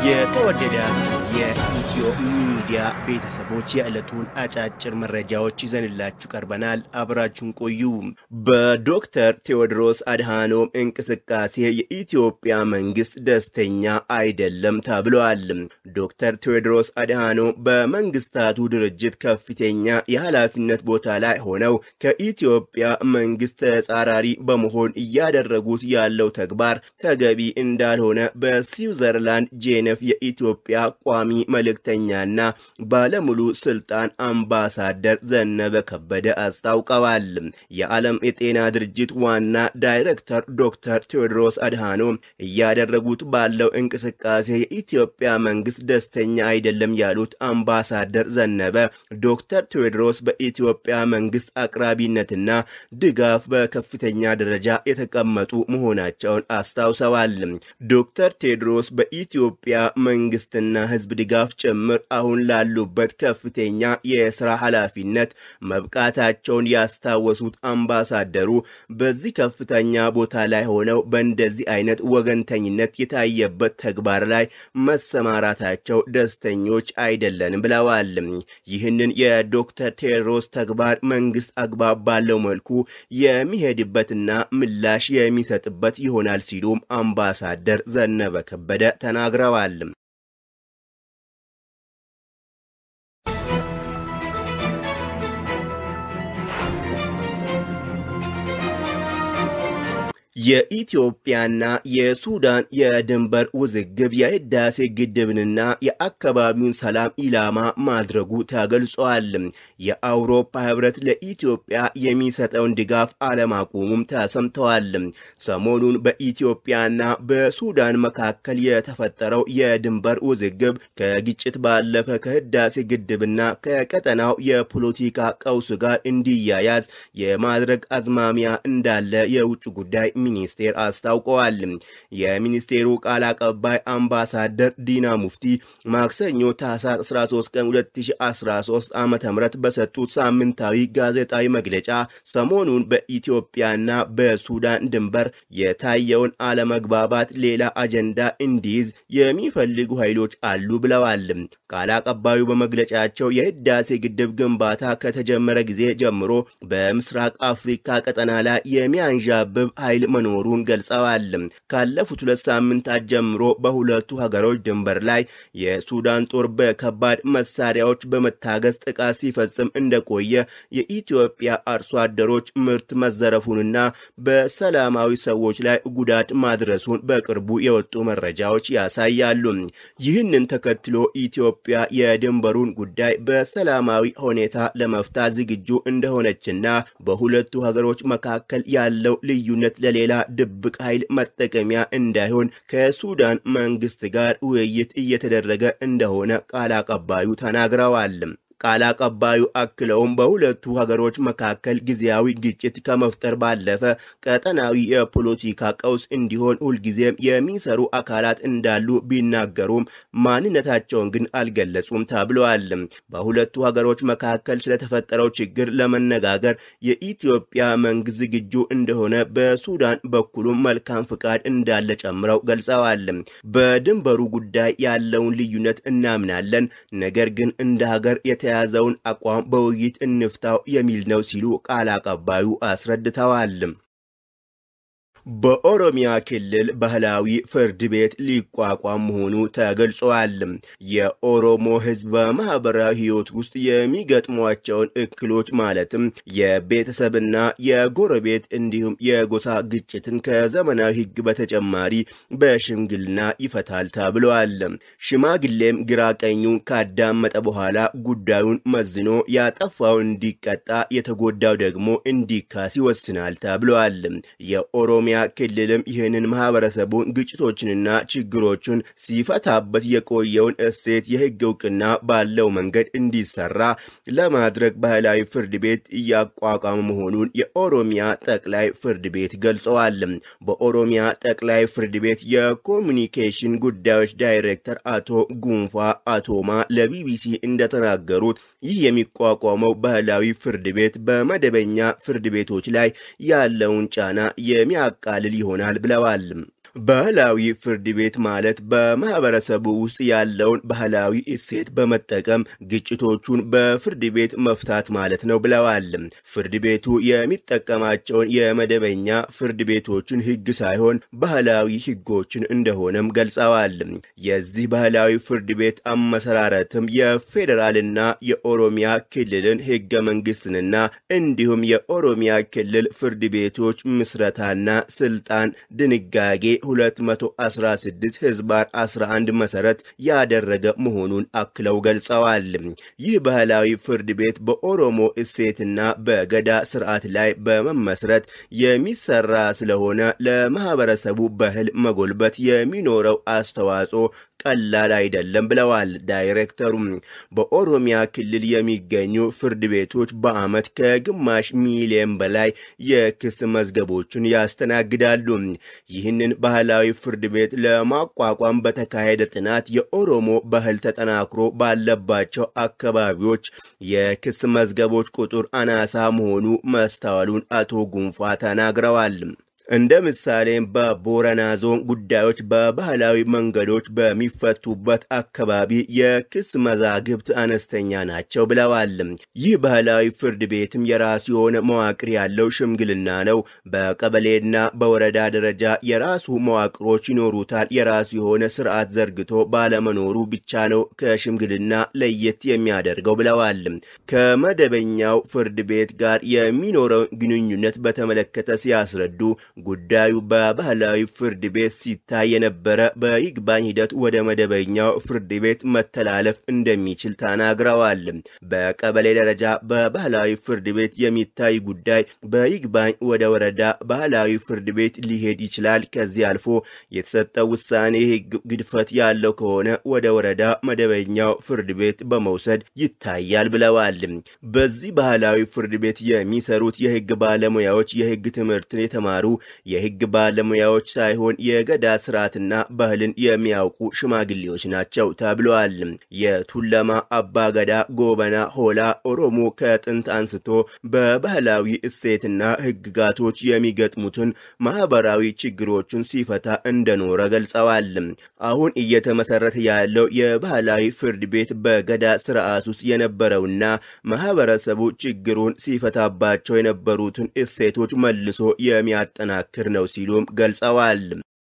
የተወደዳችሁ የኢትዮ ሚዲያ ቤተሰቦች የዕለቱን አጫጭር መረጃዎች ይዘንላችሁ ቀርበናል። አብራችሁን ቆዩ። በዶክተር ቴዎድሮስ አድሃኖም እንቅስቃሴ የኢትዮጵያ መንግስት ደስተኛ አይደለም ተብለዋል። ዶክተር ቴዎድሮስ አድሃኖም በመንግስታቱ ድርጅት ከፍተኛ የኃላፊነት ቦታ ላይ ሆነው ከኢትዮጵያ መንግስት ተጻራሪ በመሆን እያደረጉት ያለው ተግባር ተገቢ እንዳልሆነ በስዊዘርላንድ ጄኔቭ የኢትዮጵያ ቋሚ መልእክተኛና ባለሙሉ ስልጣን አምባሳደር ዘነበ ከበደ አስታውቀዋል። የዓለም የጤና ድርጅት ዋና ዳይሬክተር ዶክተር ቴዎድሮስ አድሃኖም እያደረጉት ባለው እንቅስቃሴ የኢትዮጵያ መንግስት ደስተኛ አይደለም ያሉት አምባሳደር ዘነበ ዶክተር ቴዎድሮስ በኢትዮጵያ መንግስት አቅራቢነትና ድጋፍ በከፍተኛ ደረጃ የተቀመጡ መሆናቸውን አስታውሰዋል። ዶክተር ቴዎድሮስ በኢትዮጵያ መንግስትና ህዝብ ድጋፍ ጭምር አሁን ላሉበት ከፍተኛ የስራ ኃላፊነት መብቃታቸውን ያስታወሱት አምባሳደሩ በዚህ ከፍተኛ ቦታ ላይ ሆነው በእንደዚህ አይነት ወገንተኝነት የታየበት ተግባር ላይ መሰማራታቸው ደስተኞች አይደለንም ብለዋል። ይህንን የዶክተር ቴዎድሮስ ተግባር መንግስት አግባብ ባለው መልኩ የሚሄድበትና ምላሽ የሚሰጥበት ይሆናል ሲሉም አምባሳደር ዘነበ ከበደ ተናግረዋል። የኢትዮጵያና የሱዳን የድንበር ውዝግብ የህዳሴ ግድብንና የአካባቢውን ሰላም ኢላማ ማድረጉ ተገልጿል። የአውሮፓ ህብረት ለኢትዮጵያ የሚሰጠውን ድጋፍ አለማቆሙም ተሰምተዋል። ሰሞኑን በኢትዮጵያና በሱዳን መካከል የተፈጠረው የድንበር ውዝግብ ከግጭት ባለፈ ከህዳሴ ግድብና ከቀጠናው የፖለቲካ ቀውስ ጋር እንዲያያዝ የማድረግ አዝማሚያ እንዳለ የውጭ ጉዳይ ሚኒስቴር አስታውቀዋል። የሚኒስቴሩ ቃል አቀባይ አምባሳደር ዲና ሙፍቲ ማክሰኞ ታህሳስ 13 ቀን 2013 ዓ ም በሰጡት ሳምንታዊ ጋዜጣዊ መግለጫ ሰሞኑን በኢትዮጵያና በሱዳን ድንበር የታየውን አለመግባባት ሌላ አጀንዳ እንዲይዝ የሚፈልጉ ኃይሎች አሉ ብለዋል። ቃል አቀባዩ በመግለጫቸው የህዳሴ ግድብ ግንባታ ከተጀመረ ጊዜ ጀምሮ በምስራቅ አፍሪካ ቀጠና ላይ የሚያንዣብብ ኃይል መኖሩን ገልጸዋል። ካለፉት ሁለት ሳምንታት ጀምሮ በሁለቱ ሀገሮች ድንበር ላይ የሱዳን ጦር በከባድ መሳሪያዎች በመታገዝ ጥቃት ሲፈጽም እንደቆየ የኢትዮጵያ አርሶ አደሮች ምርት መዘረፉንና በሰላማዊ ሰዎች ላይ ጉዳት ማድረሱን በቅርቡ የወጡ መረጃዎች ያሳያሉ። ይህንን ተከትሎ ኢትዮጵያ የድንበሩን ጉዳይ በሰላማዊ ሁኔታ ለመፍታት ዝግጁ እንደሆነችና በሁለቱ ሀገሮች መካከል ያለው ልዩነት ለሌላ ድብቅ ኃይል መጠቀሚያ እንዳይሆን ከሱዳን መንግስት ጋር ውይይት እየተደረገ እንደሆነ ቃል አቀባዩ ተናግረዋል። ቃል አቀባዩ አክለውም በሁለቱ ሀገሮች መካከል ጊዜያዊ ግጭት ከመፍጠር ባለፈ ቀጠናዊ የፖለቲካ ቀውስ እንዲሆን ሁልጊዜም የሚሰሩ አካላት እንዳሉ ቢናገሩም ማንነታቸውን ግን አልገለጹም ተብለዋል። በሁለቱ ሀገሮች መካከል ስለተፈጠረው ችግር ለመነጋገር የኢትዮጵያ መንግስት ዝግጁ እንደሆነ በሱዳን በኩሉም መልካም ፍቃድ እንዳለ ጨምረው ገልጸዋል። በድንበሩ ጉዳይ ያለውን ልዩነት እናምናለን፣ ነገር ግን እንደ ሀገር የተያዘውን አቋም በውይይት እንፍታው የሚል ነው ሲሉ ቃል አቀባዩ አስረድተዋል። በኦሮሚያ ክልል ባህላዊ ፍርድ ቤት ሊቋቋም መሆኑ ተገልጿል። የኦሮሞ ሕዝብ በማህበራዊ ሕይወት ውስጥ የሚገጥሟቸውን እክሎች ማለትም የቤተሰብና የጎረቤት እንዲሁም የጎሳ ግጭትን ከዘመናዊ ሕግ በተጨማሪ በሽምግልና ይፈታል ተብለዋል። ሽማግሌም ግራ ቀኙን ካዳመጠ በኋላ ጉዳዩን መዝኖ ያጠፋው እንዲቀጣ፣ የተጎዳው ደግሞ እንዲካስ ይወስናል ተብለዋል። የኦሮሚያ ክልልም ይህንን ማህበረሰቡን ግጭቶችንና ችግሮችን ሲፈታበት የቆየውን እሴት የህግ እውቅና ባለው መንገድ እንዲሰራ ለማድረግ ባህላዊ ፍርድ ቤት እያቋቋመ መሆኑን የኦሮሚያ ጠቅላይ ፍርድ ቤት ገልጸዋል። በኦሮሚያ ጠቅላይ ፍርድ ቤት የኮሚኒኬሽን ጉዳዮች ዳይሬክተር አቶ ጉንፋ አቶማ ለቢቢሲ እንደተናገሩት ይህ የሚቋቋመው ባህላዊ ፍርድ ቤት በመደበኛ ፍርድ ቤቶች ላይ ያለውን ጫና የሚያቃልል ይሆናል ብለዋል። ባህላዊ ፍርድ ቤት ማለት በማህበረሰቡ ውስጥ ያለውን ባህላዊ እሴት በመጠቀም ግጭቶቹን በፍርድ ቤት መፍታት ማለት ነው ብለዋል። ፍርድ ቤቱ የሚጠቀማቸውን የመደበኛ ፍርድ ቤቶችን ሕግ ሳይሆን ባህላዊ ሕጎችን እንደሆነም ገልጸዋል። የዚህ ባህላዊ ፍርድ ቤት አመሰራረትም የፌዴራልና የኦሮሚያ ክልልን ሕገ መንግስትንና እንዲሁም የኦሮሚያ ክልል ፍርድ ቤቶች ምስረታና ስልጣን ድንጋጌ 216 ህዝባር 11 መሰረት ያደረገ መሆኑን አክለው ገልጸዋል። ይህ ባህላዊ ፍርድ ቤት በኦሮሞ እሴትና በገዳ ስርዓት ላይ በመመስረት የሚሰራ ስለሆነ ለማህበረሰቡ ባህል መጎልበት የሚኖረው አስተዋጽኦ ቀላል አይደለም ብለዋል ዳይሬክተሩም። በኦሮሚያ ክልል የሚገኙ ፍርድ ቤቶች በዓመት ከግማሽ ሚሊዮን በላይ የክስ መዝገቦችን ያስተናግዳሉ። ይህንን ባህላዊ ፍርድ ቤት ለማቋቋም በተካሄደ ጥናት የኦሮሞ ባህል ተጠናክሮ ባለባቸው አካባቢዎች የክስ መዝገቦች ቁጥር አናሳ መሆኑ መስተዋሉን አቶ ጉንፋ ተናግረዋል። እንደ ምሳሌም በቦረና ዞን ጉዳዮች በባህላዊ መንገዶች በሚፈቱበት አካባቢ የክስ መዛግብት አነስተኛ ናቸው ብለዋል። ይህ ባህላዊ ፍርድ ቤትም የራሱ የሆነ መዋቅር ያለው ሽምግልና ነው። በቀበሌና በወረዳ ደረጃ የራሱ መዋቅሮች ይኖሩታል። የራሱ የሆነ ስርዓት ዘርግቶ ባለመኖሩ ብቻ ነው ከሽምግልና ለየት የሚያደርገው ብለዋል። ከመደበኛው ፍርድ ቤት ጋር የሚኖረውን ግንኙነት በተመለከተ ሲያስረዱ ጉዳዩ በባህላዊ ፍርድ ቤት ሲታይ የነበረ በይግባኝ ሂደት ወደ መደበኛው ፍርድ ቤት መተላለፍ እንደሚችል ተናግረዋል። በቀበሌ ደረጃ በባህላዊ ፍርድ ቤት የሚታይ ጉዳይ በይግባኝ ወደ ወረዳ ባህላዊ ፍርድ ቤት ሊሄድ ይችላል። ከዚህ አልፎ የተሰጠው ውሳኔ ሕግ ግድፈት ያለው ከሆነ ወደ ወረዳ መደበኛው ፍርድ ቤት በመውሰድ ይታያል ብለዋል። በዚህ ባህላዊ ፍርድ ቤት የሚሰሩት የሕግ ባለሙያዎች የሕግ ትምህርትን የተማሩ የሕግ ባለሙያዎች ሳይሆን የገዳ ስርዓትና ባህልን የሚያውቁ ሽማግሌዎች ናቸው ተብለዋል። የቱለማ አባገዳ ጎበና ሆላ ኦሮሞ ከጥንት አንስቶ በባህላዊ እሴትና ሕግጋቶች የሚገጥሙትን ማህበራዊ ችግሮችን ሲፈታ እንደኖረ ገልጸዋል። አሁን እየተመሰረተ ያለው የባህላዊ ፍርድ ቤት በገዳ ስርዓት ውስጥ የነበረውና ማህበረሰቡ ችግሩን ሲፈታባቸው የነበሩትን እሴቶች መልሶ የሚያጠናክር ነው ሲሉም ገልጸዋል።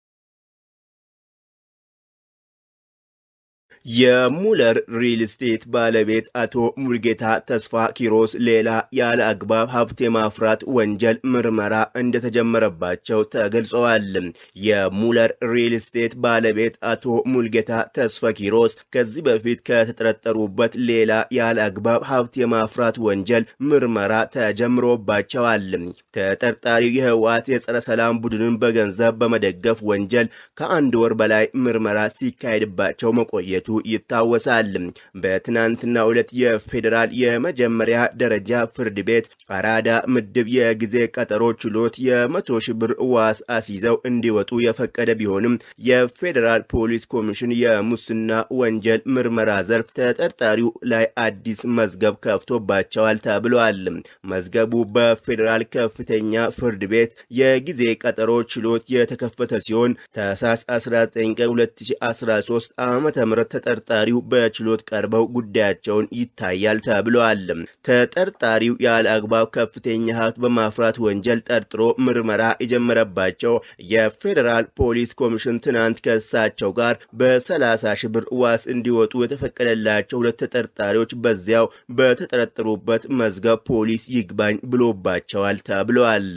የሙለር ሪል ስቴት ባለቤት አቶ ሙልጌታ ተስፋ ኪሮስ ሌላ ያለ አግባብ ሀብት የማፍራት ወንጀል ምርመራ እንደተጀመረባቸው ተገልጸዋል። የሙለር ሪል ስቴት ባለቤት አቶ ሙልጌታ ተስፋ ኪሮስ ከዚህ በፊት ከተጠረጠሩበት ሌላ ያለ አግባብ ሀብት የማፍራት ወንጀል ምርመራ ተጀምሮባቸዋል። ተጠርጣሪው የህወሓት የጸረ ሰላም ቡድንን በገንዘብ በመደገፍ ወንጀል ከአንድ ወር በላይ ምርመራ ሲካሄድባቸው መቆየቱ ይታወሳል። በትናንትናው ዕለት የፌዴራል የመጀመሪያ ደረጃ ፍርድ ቤት አራዳ ምድብ የጊዜ ቀጠሮ ችሎት የመቶ ሺህ ብር ዋስ አስይዘው እንዲወጡ የፈቀደ ቢሆንም የፌዴራል ፖሊስ ኮሚሽን የሙስና ወንጀል ምርመራ ዘርፍ ተጠርጣሪው ላይ አዲስ መዝገብ ከፍቶባቸዋል ተብሏል። መዝገቡ በፌዴራል ከፍተኛ ፍርድ ቤት የጊዜ ቀጠሮ ችሎት የተከፈተ ሲሆን ታህሳስ 19 ቀን 2013 ዓ ም ተጠርጣሪው በችሎት ቀርበው ጉዳያቸውን ይታያል ተብለዋል። ተጠርጣሪው ያለ አግባብ ከፍተኛ ሀብት በማፍራት ወንጀል ጠርጥሮ ምርመራ የጀመረባቸው የፌዴራል ፖሊስ ኮሚሽን ትናንት ከእሳቸው ጋር በ30 ሺህ ብር ዋስ እንዲወጡ የተፈቀደላቸው ሁለት ተጠርጣሪዎች በዚያው በተጠረጠሩበት መዝገብ ፖሊስ ይግባኝ ብሎባቸዋል ተብለዋል።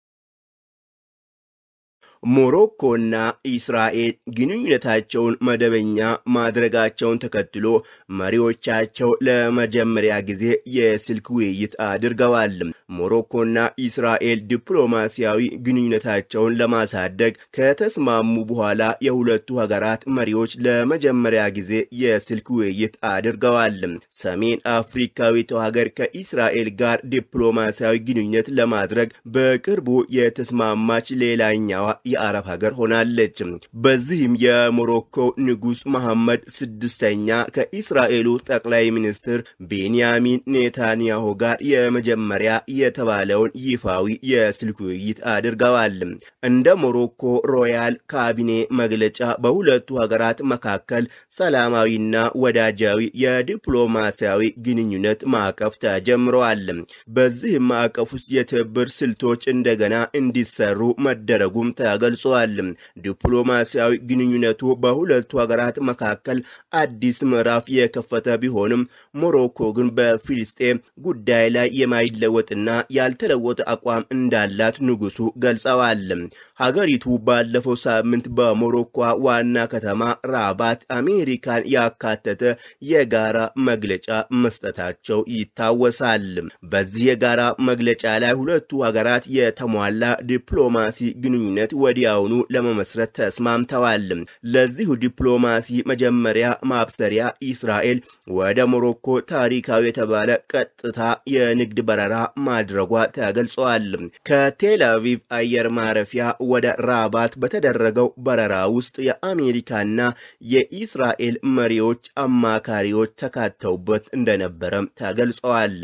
ሞሮኮና ኢስራኤል ግንኙነታቸውን መደበኛ ማድረጋቸውን ተከትሎ መሪዎቻቸው ለመጀመሪያ ጊዜ የስልክ ውይይት አድርገዋል። ሞሮኮና ኢስራኤል ዲፕሎማሲያዊ ግንኙነታቸውን ለማሳደግ ከተስማሙ በኋላ የሁለቱ ሀገራት መሪዎች ለመጀመሪያ ጊዜ የስልክ ውይይት አድርገዋል። ሰሜን አፍሪካዊቷ ሀገር ከኢስራኤል ጋር ዲፕሎማሲያዊ ግንኙነት ለማድረግ በቅርቡ የተስማማች ሌላኛዋ የአረብ ሀገር ሆናለች። በዚህም የሞሮኮ ንጉሥ መሐመድ ስድስተኛ ከኢስራኤሉ ጠቅላይ ሚኒስትር ቤንያሚን ኔታንያሁ ጋር የመጀመሪያ የተባለውን ይፋዊ የስልክ ውይይት አድርገዋል። እንደ ሞሮኮ ሮያል ካቢኔ መግለጫ በሁለቱ ሀገራት መካከል ሰላማዊና ወዳጃዊ የዲፕሎማሲያዊ ግንኙነት ማዕቀፍ ተጀምረዋል። በዚህም ማዕቀፍ ውስጥ የትብብር ስልቶች እንደገና እንዲሰሩ መደረጉም ተገልጿል። ዲፕሎማሲያዊ ግንኙነቱ በሁለቱ ሀገራት መካከል አዲስ ምዕራፍ የከፈተ ቢሆንም ሞሮኮ ግን በፊልስጤም ጉዳይ ላይ የማይለወጥና ያልተለወጠ አቋም እንዳላት ንጉሱ ገልጸዋል። ሀገሪቱ ባለፈው ሳምንት በሞሮኮ ዋና ከተማ ራባት አሜሪካን ያካተተ የጋራ መግለጫ መስጠታቸው ይታወሳል። በዚህ የጋራ መግለጫ ላይ ሁለቱ ሀገራት የተሟላ ዲፕሎማሲ ግንኙነት ወዲያውኑ ለመመስረት ተስማምተዋል። ለዚሁ ዲፕሎማሲ መጀመሪያ ማብሰሪያ እስራኤል ወደ ሞሮኮ ታሪካዊ የተባለ ቀጥታ የንግድ በረራ ማድረጓ ተገልጿል። ከቴል አቪቭ አየር ማረፊያ ወደ ራባት በተደረገው በረራ ውስጥ የአሜሪካና የኢስራኤል መሪዎች አማካሪዎች ተካተውበት እንደነበረም ተገልጸዋል።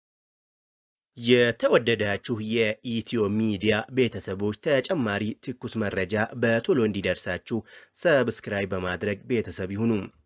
የተወደዳችሁ የኢትዮ ሚዲያ ቤተሰቦች ተጨማሪ ትኩስ መረጃ በቶሎ እንዲደርሳችሁ ሰብስክራይብ በማድረግ ቤተሰብ ይሁኑ።